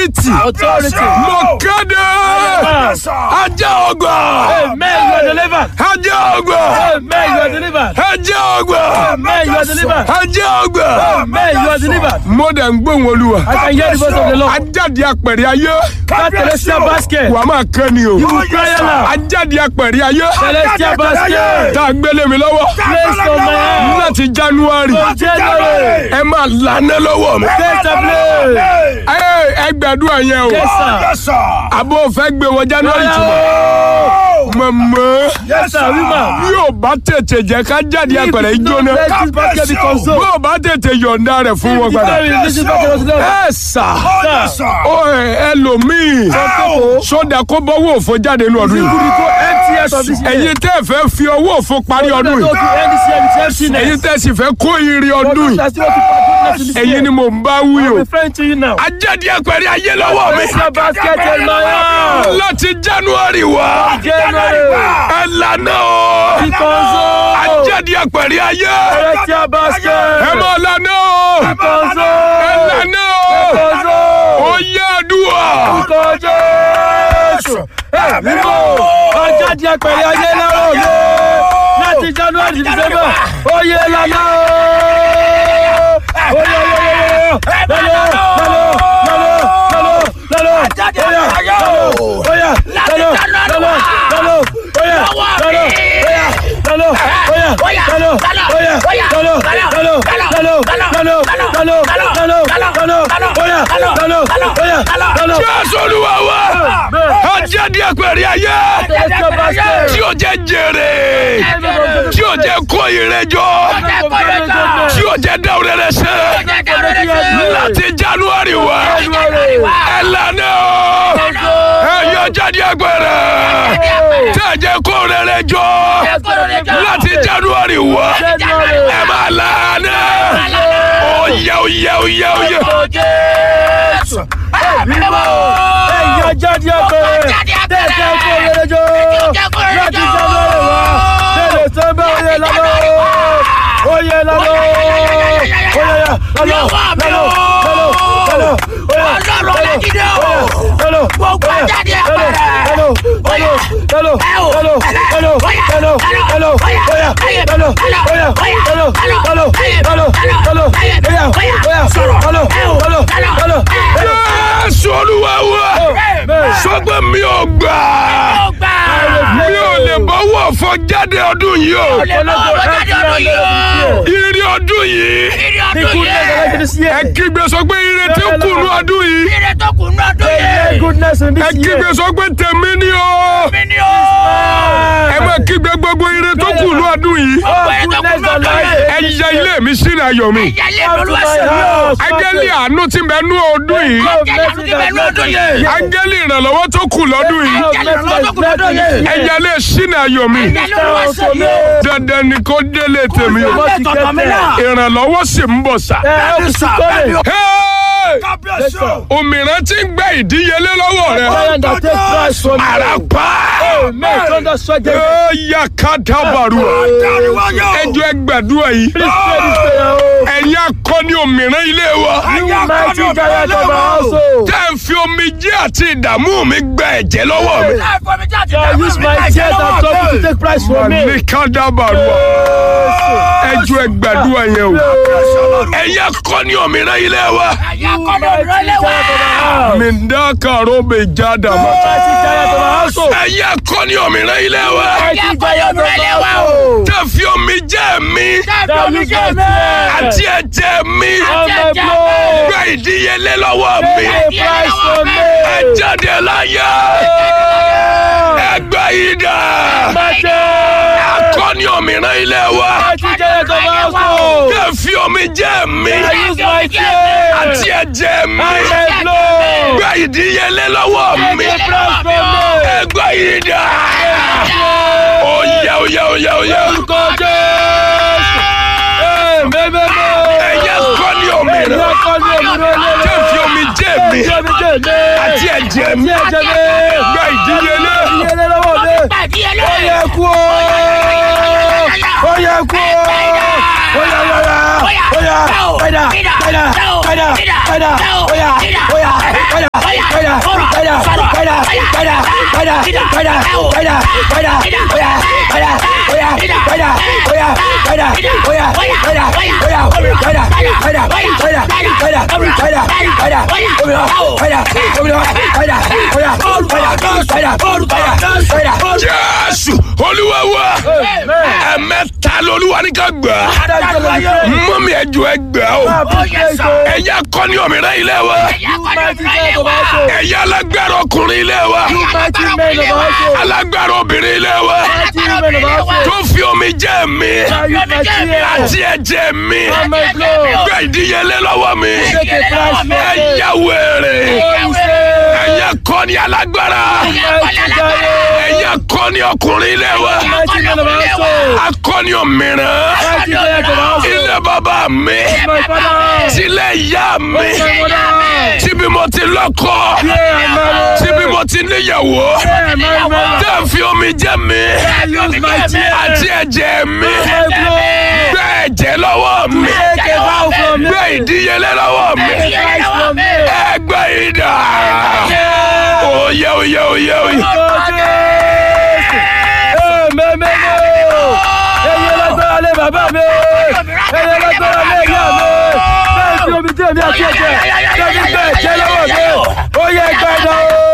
authority Authority. mo kéde ajá ọgbà Amen. You are delivered. ajá ọgbà Amen. You are delivered. ajá ọgbà Amen. You are delivered. ajá ọgbà Amen. You are delivered. mo dẹ̀ ń gbóhùn olúwa I can hear the voice of the Lord. ajáde apẹ̀rẹ̀ ayé That celestial basket. wàá máa kẹ́ ni o You will cry aloud. ajáde apẹ̀rẹ̀ ayé Celestial basket. tá a gbélé mi lọ́wọ́ Place on my hand. láti january From January. ẹ máa lànà lọ́wọ́ mi. Take the place. ẹ ẹ gbàdúrà yẹn o Yes, sir. àbò fẹ́ gbé wọ january Yes, tuma mọ̀mọ́ Yes, sir. Woman. bí o bá tètè jẹ́ ká jáde apẹ̀rẹ̀ ìjóná Let this basket be bí consumed. o bá tètè yọ̀ǹda rẹ̀ fún wọn padà Before we release this basket unto them. ẹ sà Sir. ó ẹ ẹlòmíì sódà kó bọ́wọ́ òfo jáde nínú ọdún You yìí could go empty out of this year. ẹ̀yin tẹ́ ẹ fẹ́ fi ọwọ́ òfo parí ọdún Those yìí who end this year with emptiness. ẹ̀yin tẹ́ ẹ sì fẹ́ kó ire ọdún Those yìí that still want to put goodness in this ẹ̀yin year. ni mò ń bá wí o I'm referring to you now. ajáde apẹ̀rẹ̀ ayé lọ́wọ́ mi Celestial basket in my hand. láti january wá January. ẹ lànà o Be consumed. ajáde apẹ̀rẹ̀ ayé Celestial basket. ẹ mọ̀ lànà o Be ẹ consumed. lànà o Consumed. ó yẹ àdúrà Orúkọ Jésù. Ẹ̀mí mọ́. Ọjà di apẹ̀rẹ̀ ayé lọ́rọ̀ mi. Láti January to December. Oyè lọ́lá o. Oyè oyè oyè. Lọ́lọ́ lọ́lọ́ lọ́lọ́ lọ́lọ́ lọ́lọ́. Oyè lọ́lọ́. Oyè lọ́lọ́ lọ́lọ́ lọ́lọ́. Oyè lọ́lọ́. Oyè lọ́lọ́. Oyè lọ́lọ́. Oyè lọ́lọ́. Lọ́lọ́ lọ́lọ́ lọ́lọ́ lọ́lọ́ lọ́lọ́ lọ́lọ́ lọ́lọ́. Oyè lọ́lọ́. Oyè lọ́lọ́. jésù olúwa wa ajáde apẹ̀rẹ̀ ayé Celestial basket. tí o jẹ jèrè tí o jẹ kó ire jọ tí o jẹ dáwọ́ rẹ sẹ́ láti january wá ẹ lànà o ẹ yọ jáde apẹ̀rẹ̀ tí a jẹ kó rere jọ láti january wá ẹ máa lànà oyè oyè oyè oyè. Ẹ̀yà jáde ọ̀pẹ̀rẹ̀. Tẹ̀sẹ̀ kó rere jọ. Láti January wá. Tẹ̀lé sẹ́mbẹ́ oyè lọ́lọ́. Oyè lọ́lọ́. Oyè yà lọ́lọ́. Lọ́lọ́. Lọ́lọ́. Lọ́lọ́. Oyè. Ọlọ́run Ọlájídé o. Lọ́lọ́. Gbogbo Oyè. jáde Lọ́lọ́. ọ̀pẹ̀rẹ̀. Lọ́lọ́. Lọ́lọ́. Lọ́lọ́. Ẹ o. Lọ́lọ́. Lọ́lọ́. Oyè. Lọ́lọ́. Lọ́lọ́. Lọ́lọ́. Oyè. Oyè. Oyè. Lọ́lọ́. Lọ́lọ́. Oyè. Oyè. Lọ́lọ́. Lọ́lọ́. Lọ́lọ́. Oyè. Lọ́lọ́. Oyè. Lọ́lọ́. Oyè. Oyè. Oyè. Oyè. Sọ̀rọ̀. Lọ́lọ́. Ẹ o. Lọ́lọ́. Lọ́lọ́. Lọ́lọ́. Ẹ o. jésù olúwa wa sọgbẹ́ mi ò gbà Ọgbà. mi ò lè bọ́wọ́ fọ jáde ọdún yìí o Olè bọ́ ọ̀rọ̀ jáde ọdún yìí o. ire ọdún yìí Ìrì The ọdún goodness of yìí. God this year. ẹ kígbe sọ pé ire tí ń kùnú ọdún yìí Ìrì tó kù ní ọdún The yìí. goodness in ẹ this kígbe year. sọ pé tèmi ni o Mi ni o. ẹ má kígbe gbogbo ire tó kùnú ọdún yìí All Ọgbà tó kù goodness ní and ọdún life. yìí. ẹ yẹ ilé mi sínú ayọ̀ mi Ẹ̀yà ilé Come to ìlú my ẹ̀sìn mi o. house. áńgẹ́lì àánú tí ń bẹ nú ọdún yìí Love Ẹ̀jẹ̀ mercy ìlú ti bẹ̀ ní ọdún that yìí. áńgẹ́lì ìrànlọ́wọ́ tó kù lọ́dún yìí Love Ẹ̀jẹ̀ ìlú tó kù ní ọdún yìí. ẹ yẹ ilé sínú ayọ̀ mi Ẹ̀jẹ̀ ìlú ẹ̀sìn mi o. dandan ni kó délé tèmi o What you get there. ìrànlọ́wọ́ sì ń bọ̀ sá. Eh, help is coming. Hey! Yes, sir. òmìnira tí ń gbẹ ìdíyelé lọ́wọ́ rẹ. Lion that take price from you. àràpá. Amen. Thunder strike them. ó yà ká dábàrú. ẹjọ́ ẹgbàdúrà yìí. Please pray this prayer. oh. ẹ̀yin akọni òmìnira ilé wa. You mighty giant of our household. tẹ́ ń fi omijé àti ìdààmú mi gbẹ ẹ̀jẹ̀ lọ́wọ́ mi. Ẹ̀fọ́ mi jáde I use my tears and trouble to take price from me. ní ká dábàrú. ẹjọ́ ẹgbàdúrà yẹn o. ẹ̀yin akọni òmìnira ilé wa. Ẹ̀yà kọ́ni òdúró lé wa. mi ń dá kàró mi já dàmú. Mighty giant of our household. ẹ̀yin akọni òmìnira ilé wa. Ẹ̀yà kọ́ni òdúró lé wa o. tẹ́ fi omijé mi Ẹ̀fọ́ mi jáde. àti ẹ̀jẹ̀ mi On my Ẹ̀jẹ̀ blood. gbẹ ìdíyelé lọ́wọ́ mi. Take price from me. ẹ jáde láyé ẹgbẹ́ yìí dà Mighty. akọni òmìnira ilé wa Mighty giant of our household. tẹ́ fi omijé mi I use my tears. àti ẹ̀jẹ̀ mi On my blood. gbẹ ìdíyelé lọ́wọ́ mi Take price from me. ẹgbẹ́ yìí dà oyè oyè oyè oyè Orúkọ Jésù. Amen, amen. ẹ̀yẹ akọni Ẹ̀yin òmìnira akọni òmìnira ilé tẹ́ fi omijé mi Ẹ̀jẹ̀ mi jẹ̀ mí. àti ẹ̀jẹ̀ mi Àti ẹ̀jẹ̀ mi. gbẹ ìdíyelé Ìyẹlẹ lọ́wọ́ mi. Pàdé Ó ẹlẹ́yìn. yẹ kú o. Ó yẹ kú o. Ó yẹ yọra. Ó yẹ. Padà. Padà. Padà. Padà. Ó yà. Ó yà. Ó yà. jésù olúwa wa ẹ̀mẹ́ta lolúwa ní ká gbà mọ́mí ẹ̀jọ̀ ẹ gbà o ẹ̀yà kọ́ni òmìnira ilé wa ẹ̀yà alágbára ọkùnrin ilé wa alágbára obìnrin ilé wa tó fi omi jẹ́ mi àti ẹ̀jẹ̀ mi gbé ìdíyelé lọ́wọ́ mi ẹ̀yà wèrè ẹ̀yà kọ́ni alágbára ẹ̀yà kọ́ni ọkùnrin ilé wa akọ́ni òmìnira ilé bàbá mi tilẹ̀ ìyá mi tíbi mo ti lọ́kọ tíbi mo ti níyàwó tẹ́ ń fi omi jẹ́ mi àti ẹ̀jẹ̀ mi gbé ẹ̀jẹ̀ lọ́wọ́ mi gbé ìdíyelé lọ́wọ́ mi ẹgbẹ́ ìdá oyè oyè oyè oyè. Bàbá mi, ẹyẹ lágbára lé ìyá mi, bẹ́ẹ̀ fi omi jẹ́ mi àti ẹ̀jẹ̀, bẹ́ẹ̀ fi bẹ́ẹ̀ jẹ́ lọ́wọ́ mi, ó yẹ gbẹ́dọ̀ o.